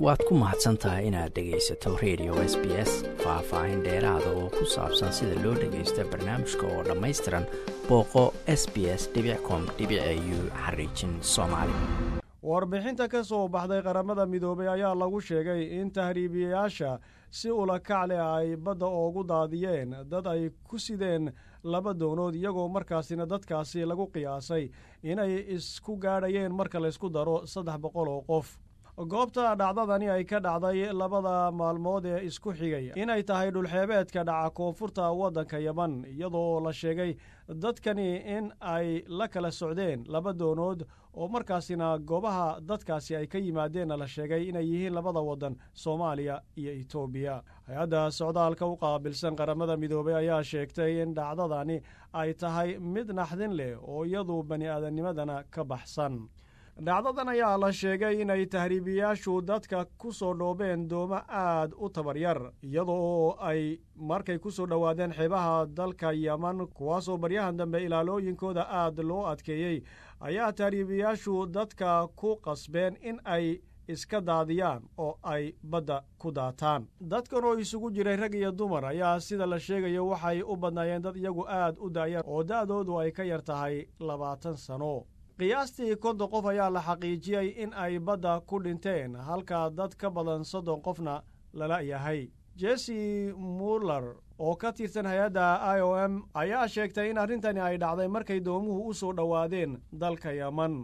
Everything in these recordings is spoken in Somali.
waad ku mahadsan tahay inaad dhegaysato radio s b s faah-faahin dheeraada oo ku saabsan sida loo dhagaysta barnaamijka oo dhammaystiran booqo s b s com u xariijin soomaali warbixinta ka soo baxday qaramada midoobay ayaa lagu sheegay in tahriibiyayaasha si ulakac leh ay badda oogu daadiyeen dad ay ku sideen laba doonood iyagoo markaasina dadkaasi lagu qiyaasay inay isku gaadhayeen marka laysku daro saddex boqol oo qof goobta dhacdadani ay ka dhacday labada maalmood ee isku xigay inay tahay dhulxeebeedka dhaca koonfurta waddanka yeman iyadoo la sheegay dadkani in ay la kala socdeen laba doonood oo markaasina goobaha dadkaasi ay ka yimaadeenna la sheegay inay yihiin labada waddan soomaaliya iyo etoobiya hay-adda socdaalka u qaabilsan qaramada midoobay ayaa sheegtay in dhacdadani ay tahay mid naxdin leh oo iyadu bani aadamnimadana ka baxsan dhacdadan ayaa la sheegay inay tahriibiyaashu dadka ku soo dhoobeen doomo aad u tabaryar iyadoo ay markay ku soo dhowaadeen xeebaha dalka yeman kuwaasoo baryahan dambe ilaalooyinkooda aad loo adkeeyey ayaa tahriibiyaashu dadka ku qasbeen in ay iska daadiyaan oo ay badda ku daataan dadkan oo isugu jiray rag iyo dumar ayaa sida la sheegayo waxay u badnaayeen dad iyagu aad u daayar oo da'doodu ay ka yar tahay labaatan sano qiyaastii konton qof ayaa la xaqiijiyey in ay badda ku dhinteen halka dad ka badan soddon qofna lala yahay jesse muller oo ka tirsan hay-adda i o m ayaa sheegtay in arrintani ay dhacday markay doomuhu u soo dhowaadeen dalka yeman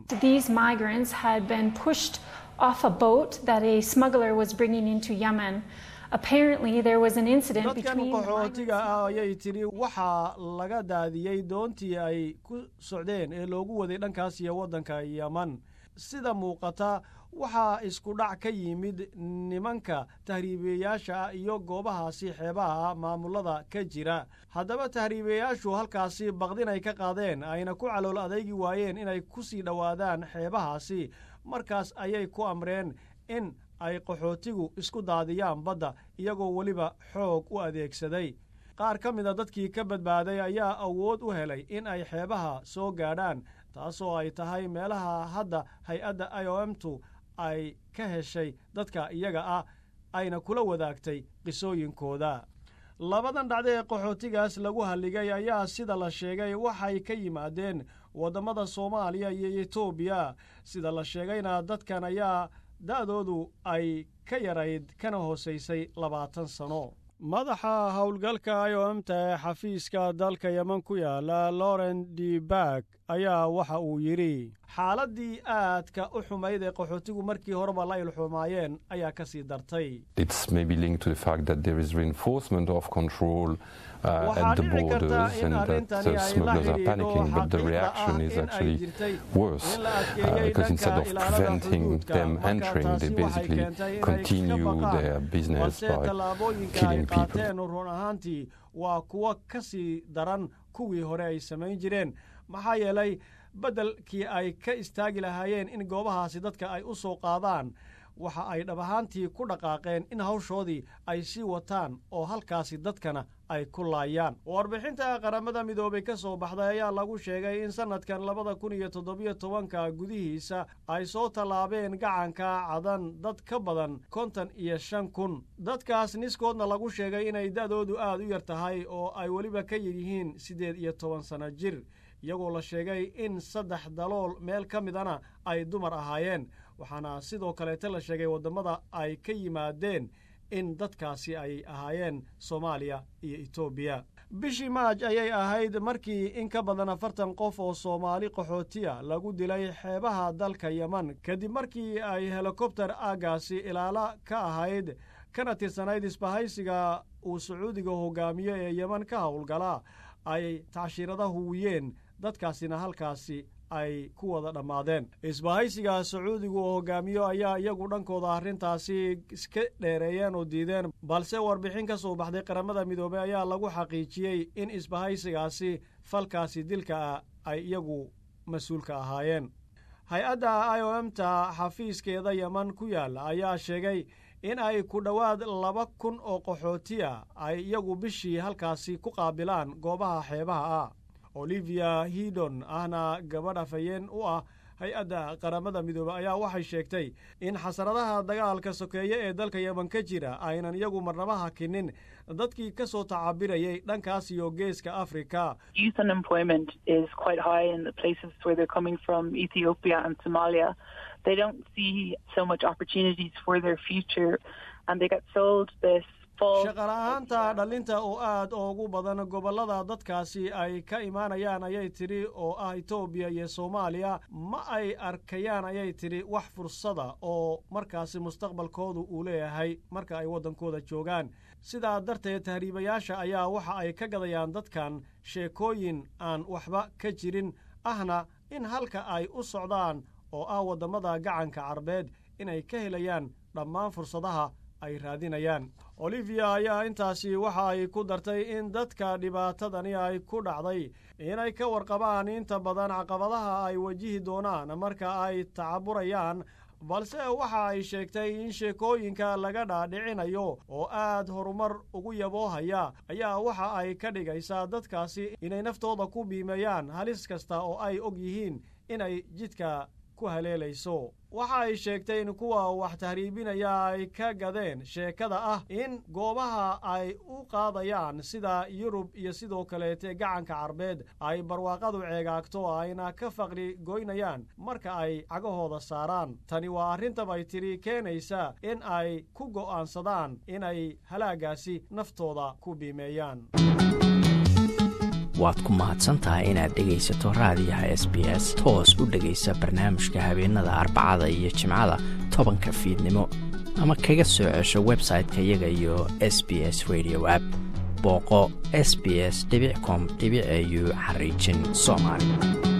dadkan qaxootiga ah ayay tidhi waxaa laga daadiyey doontii ay ku socdeen ee loogu waday dhankaas iyo waddanka yeman sida muuqata waxaa isku dhac ka yimid nimanka tahriibiyayaasha ah iyo goobahaasi xeebaha maamulada ka jira haddaba tahriibiyayaashu halkaasi baqdinay ka qaadeen ayna ku calool adaygi waayeen inay ku sii dhowaadaan xeebahaasi markaas ayay ku amreen in ay qaxootigu isku daadiyaan badda iyagoo weliba xoog u adeegsaday qaar ka mida dadkii ka badbaaday ayaa awood u helay in ay xeebaha soo gaadhaan taasoo ay tahay meelaha hadda hay-adda i o m tu ay ka heshay dadka iyaga ah ayna kula wadaagtay qisooyinkooda labadan dhacdo ee qaxootigaas lagu halligay ayaa sida la sheegay waxay ka yimaadeen waddammada soomaaliya iyo etoobiya sida la sheegayna dadkan ayaa da'doodu ay ka yarayd kana hoosaysay labaatan sano madaxa howlgalka i o m ta ee xafiiska dalka yeman ku yaala loren d bak ayaa waxa uu yidhi xaaladdii aadka u xumayd ee qaxootigu markii horeba la ilxumaayeen ayaa ka sii dartay waxaa dhici karta in arrintani ay la xidhiidho xaqiiqda ah in ay jirtay in la adkeeyey dhanka ilaalada xuduudka marka taasi waxay keentay inay iska baqaan balse tallaabooyinka ay qaateen run ahaantii waa kuwo ka sii daran kuwii hore ay samayn jireen maxaa yeelay beddelkii ay ka istaagi lahaayeen in goobahaasi dadka ay u soo qaadaan waxa ay dhab ahaantii ku dhaqaaqeen in hawshoodii ay sii wataan oo halkaasi dadkana ay ku laayaan warbixinta qaramada midoobay ka soo baxday ayaa lagu sheegay in sannadkan labada kun iyo toddobiyo tobanka gudihiisa ay soo tallaabeen gacanka cadan dad ka badan kontan iyo shan kun dadkaas niskoodna lagu sheegay inay da'doodu aad u yar tahay oo ay weliba ka yidhihiin siddeed iyo toban sanno jir iyagoo la sheegay in saddex dalool meel ka midana ay dumar ahaayeen waxaana sidoo kaleeta la sheegay waddammada ay ka yimaadeen in dadkaasi ay ahaayeen soomaaliya iyo etoobiya bishii maaj ayay ahayd markii in ka badan afartan qof oo soomaali qaxootiya lagu dilay xeebaha dalka yeman kadib markii ay helikobter aaggaasi ilaala ka ahayd kana tirsanayd isbahaysiga uu sacuudiga hogaamiyo ee yeman ka howlgala ay tacshirada huwiyeen dadkaasina halkaasi ay ku wada dhammaadeen isbahaysiga sacuudigu oo hogaamiyo ayaa iyagu dhankooda arrintaasi iska dheereeyeen oo diideen balse warbixin ka soo baxday qaramada midoobey ayaa lagu xaqiijiyey in isbahaysigaasi falkaasi dilka ah ay iyagu mas-uulka ahaayeen hay-adda i o m ta xafiiskeeda yeman ku yaalla ayaa sheegay in ay ku dhowaad laba kun oo qaxootiya ay iyagu bishii halkaasi ku qaabilaan goobaha xeebaha ah olivia hidon ahna gabadh afhayeen u ah hay-adda qaramada midoobe ayaa waxay sheegtay in xasaradaha dagaalka sokeeye ee dalka yeman ka jira aynan iyagu marnaba hakinin dadkii ka soo tacabirayay dhankaas iyo geeska afrika they don't see so much opportunities for their future and they get sold this shaqala-ahaanta dhalinta oo aad ugu badan gobollada dadkaasi ay ka imaanayaan ayay tidhi oo ah etoobiya iyo soomaaliya ma ay arkayaan ayay tidhi wax fursada oo markaasi mustaqbalkoodu uu leeyahay marka ay waddankooda joogaan sidaa darteed tahriibayaasha ayaa waxa ay ka gadayaan dadkan sheekooyin aan waxba ka jirin ahna in halka ay u socdaan oo ah waddamada gacanka carbeed inay ka helayaan dhammaan fursadaha ay raadinayaan olivia ayaa intaasi waxa ay ku dartay in dadka dhibaatadani ay ku dhacday inay ka warqabaan inta badan caqabadaha ay wajihi doonaan marka ay tacaburayaan balse waxa ay sheegtay in sheekooyinka laga dhaadhicinayo oo aad horumar ugu yaboohaya ayaa waxa ay ka dhigaysaa dadkaasi inay naftooda ku biimeeyaan halis kasta oo ay og yihiin inay jidka ku haleelayso waxa ay sheegtay in kuwa wax tahriibinaya ay ka gadeen sheekada ah in goobaha ay u qaadayaan sida yurub iyo sidoo kaleete gacanka carbeed ay barwaaqadu ceegaagto ayna ka faqri goynayaan marka ay cagahooda saaraan tani waa arrintabay tidhi keenaysa in ay ku go'aansadaan inay halaagaasi naftooda ku biimeeyaan waad ku mahadsantahay inaad dhegaysato raadiyaha s b s toos u dhegaysa barnaamijka habeenada arbacada iyo jimcada tobanka fiidnimo ama kaga soo cesho website-ka iyaga iyo s b s radio app booqo s b s com au xariijin soomaali